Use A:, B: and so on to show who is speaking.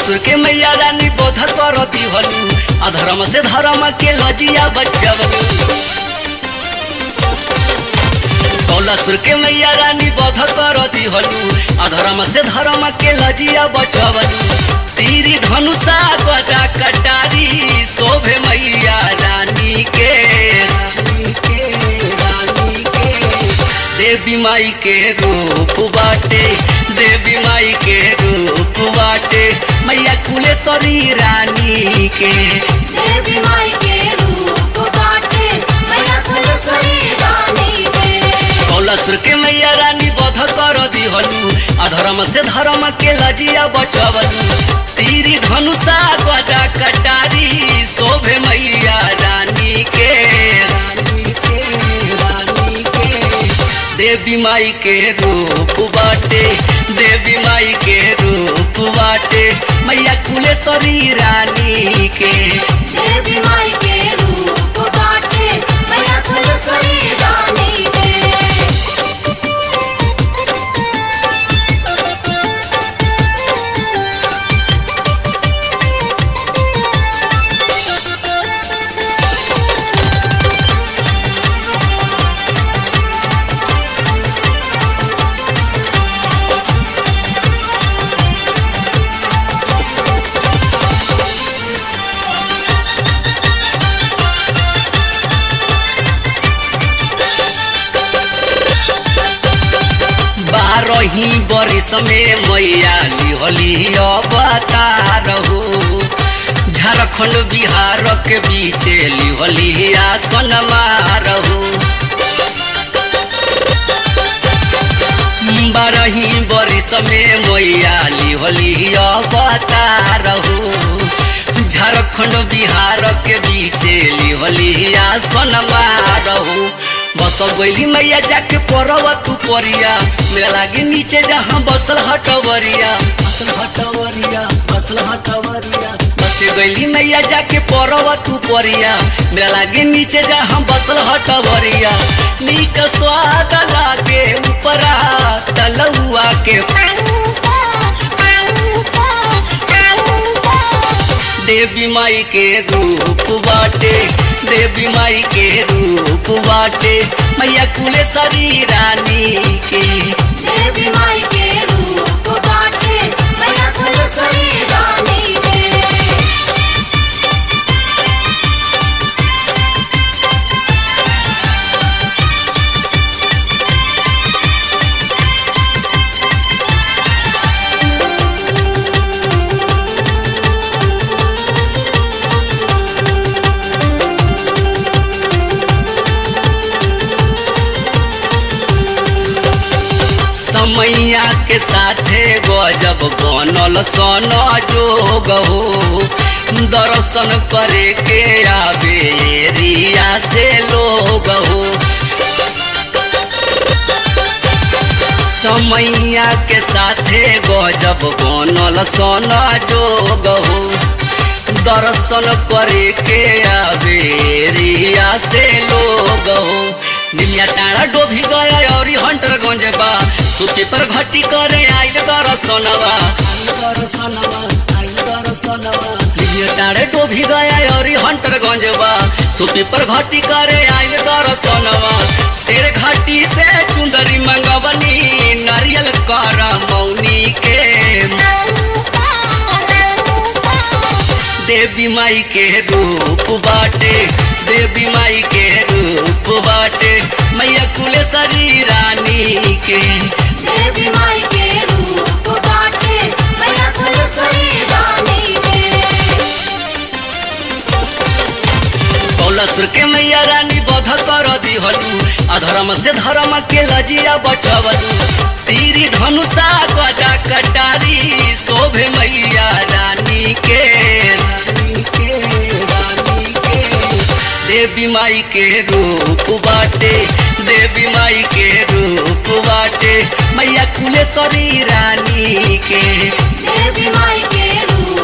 A: कलसुर के मैया रानी बोध करती हलू अधर्म से धर्म के लजिया बचवलू कलसुर के मैया रानी बोध करती हलू अधर्म से धर्म के लजिया बचवलू तीरी धनुषा गदा कटारी शोभे मैया रानी के रानी के रानी के देवी माई के रूप बाटे देवी माई के रूप बाटे मैया कुलेश्वरी रानी के
B: देवी माई के रूप बाटे मैया फुलसरी रानी के
A: कौलसुर के मैया रानी बध कर दिहलू अधर्म से धर्म के लजिया बचवलू तीरी धनुषा गदा कटारी शोभे मैया रानी के रानी के रानी के देवी माई के रूप बाटे देवी माई के रूप बाटे मैया कुलेश्वरी रानी के
B: देवी माई के रूप बाटे मैया फुलसरी रानी के
A: बारही बरिस में मैया लिहली अवतार हो झारखंड बिहार के बीच लिहली आसन मारहू बारही बरिस में मैया लिहली अवतार हो झारखंड बिहार के बीच लिहली आसन मारहू बस गईली मैया जाके पड़ब तू परिया मेरा लागे नीचे जहाँ बसल हटवरिया बसल हटवरिया बसल हटवरिया बस गईली मैया जाके पड़ब तू परिया मेरा लागे नीचे जहाँ बसल हटवरिया नीक स्वाद लागे ऊपरा तलुआ के देवी माई के रूप बाटे देवी माई के रूप बाटे मैया कुलेश्वरी रानी के
B: देवी माई के रूप बाटे मैया फुलसरी रानी के
A: समैया के साथे गजब बनल सन जोग हो दर्शन करे के आवे एरिया से लोग हो समैया के साथे गजब बनल सन जोग हो दर्शन करे के आवे एरिया से लोग हो निमिया टाड़ा डोभी गया और हंटर गंज बा सुती पर घटी करे आइल दर्शनवा आइल दर्शनवा आइल दर्शनवा निमिया टाड़े डोभी गया और हंटर गंज बा सुती पर घटी करे आइल दर्शनवा शेर घाटी से चुंदरी मंगवनी नारियल कर मौनी के देवी माई के रूप बाटे देवी माई के रूप बाटे मैया कुलेश्वरी रानी के
B: देवी माई के रूप बाटे मैया फुलसरी रानी के
A: कौलसुर के मैया रानी बध कर दिहलू अधर्म से धर्म के लजिया बचवलू तीरी धनुषा गदा कटारी शोभे मैया रानी के रानी के रानी के देवी माई के रूप बाटे देवी माई के रूप बाटे मैया कुलेश्वरी रानी के
B: देवी माई के रूप